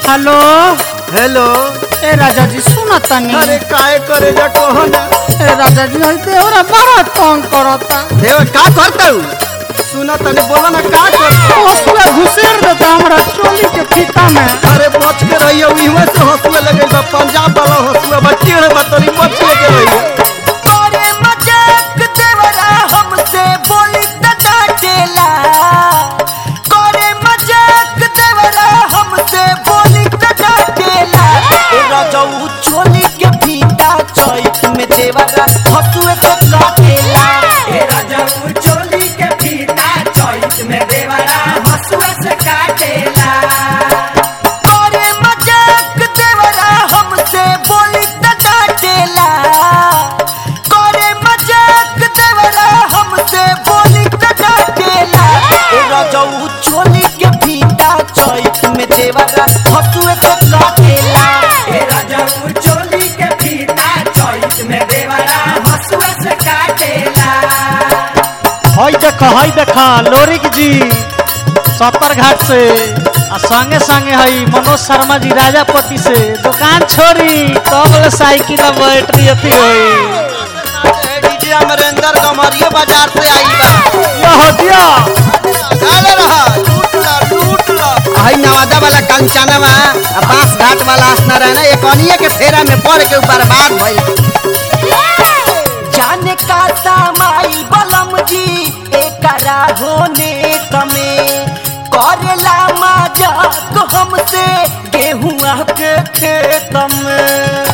Hello hello ए राजा जी सुना तनी अरे काहे करे जा कहो ना ए राजा जी हई देवरा बड़ा तंग करता देव का करता हूँ सुना तनी बोला ना का करता हौसला घुसेर देता हमरा चोली के फीता में अरे बच के रहियो इहवा से हंसुआ लगे बा पंजाब वाला हंसुआ बा टेढ़ बा तनी बच के रहियो अरे मजाक देवरा हमसे बोली त डांटेला करे मजाक देवरा हमसे बोली त डांटेला ए रजऊ चोली के फीता चोइस में देवरा हसुए से काटेला ए रजऊ चोली के फीता चोइस में देवरा हसुए से काटेला करे मजाक देवरा हमसे बोली त डांटेला करे मजाक देवरा हमसे बोली त डांटेला ए रजऊ चोली के फीता चोइस में देवरा हसुए से काटेला ए रजऊ चोली के फीता चोइस में देवरा हसुए से काटेला हई देख हई देख लोरिक जी सत्तर घाट से आ संगे संगे हई मनोज शर्मा जी राजापति से दुकान छोड़ी कब साइकिल में बैटरी अथी होई डीजे अमरेंद्र कमरिया बाजार से आई बा यह दिया काले रहा लूट ला लूट ला आई नवादा वाला कंचनवा आ बांस घाट वाला असना रहना ये कनिए के फेरा में पड़ के ऊपर बात भइल जाने का सामाई बलम जी एकरा होने तमे करेला मजाक हमसे गेहुआ के खेत में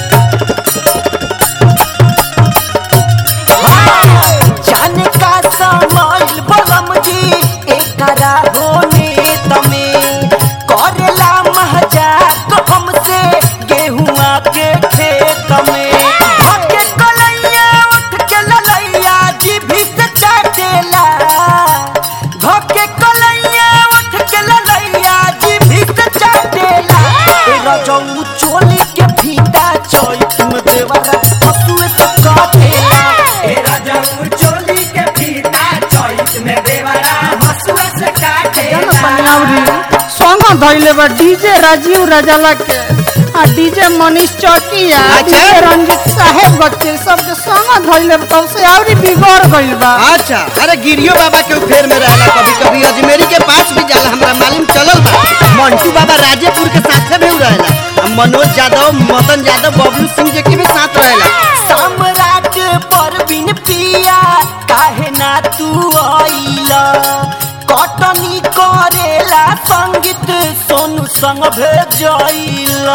हाँ, जाने का सामाई बलम जी एकरा होने तमे करेला मजाक हमसे गेहुआ के खेत में भागे कलैया उठ के ललैया जीभी से चाटेला धोके कलैया उठ के ललैया जीभी से चाटेला ए रजऊ चोली के फीता चोइस में देवरा हसुए से काटेला ए रजऊ चोली के फीता चोइस में देवरा हसुए से काटेला संग धइले बा डीजे राजीव राजाला के आ डीजे मनीष चौकिया अच्छा। डीजे रंजीत साहेब बच्चे सब के संग धइले बा तब से आवरी बिगड़ गइल बा अच्छा अरे गिरियो बाबा के फेर में रहला कभी कभी अजमेरी के पास भी जाला हमरा मालूम चलल बा मंटू बाबा राजेपुर के साथे भी रहेला आ मनोज यादव मदन यादव बबलू सिंह जी के भी साथ रहेला सम्राट परवीन पिया काहे ना तू आइला कटनी करेला संगीत सोनू संग भेजैला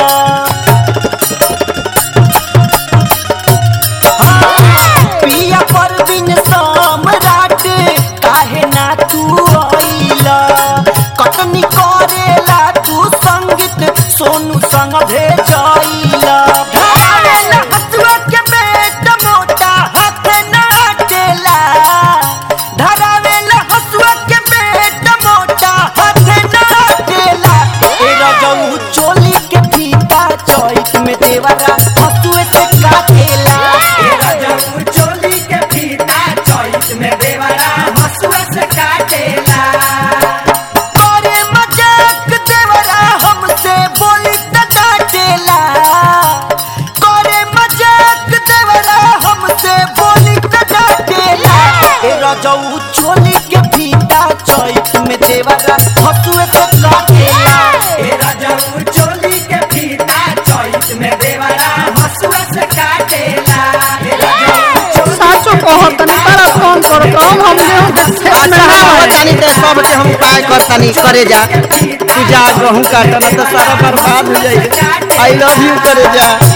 हाँ, पिया परवीन सम्राट काहे ना तू आइला कटनी करेला तू संगीत सोनू संग भेजैला धारेला हसुआ के बेट मोटा हाथ ना हटेला धरावेला हसुआ के बेट मोटा हाथ ना हटेला ए रजऊ चोली के फीता चोइस में देवरा हसुए से काटेला ए रजऊ चोली के फीता चोइस में देवरा हसुए से काटेला करे मजाक देवरा हमसे बोली त डांटेला करे मजाक देवरा हमसे बोली त डांटेला ए रजऊ चोली के फीता चोइस में देवरा हसुए से काटेला ए रजऊ चोली के फीता चोइस में देवरा हसुए से काटेला ए रजऊ साचो कहो तनी बड़ा फोन करो तो हम हम गेहूं के खेत में अच्छा हैं। बतानी ते सब के हम उपाय करतानी करे जा तू जा गहूं काटना तो सारा बर्बाद हो जाई आई लव यू करे जा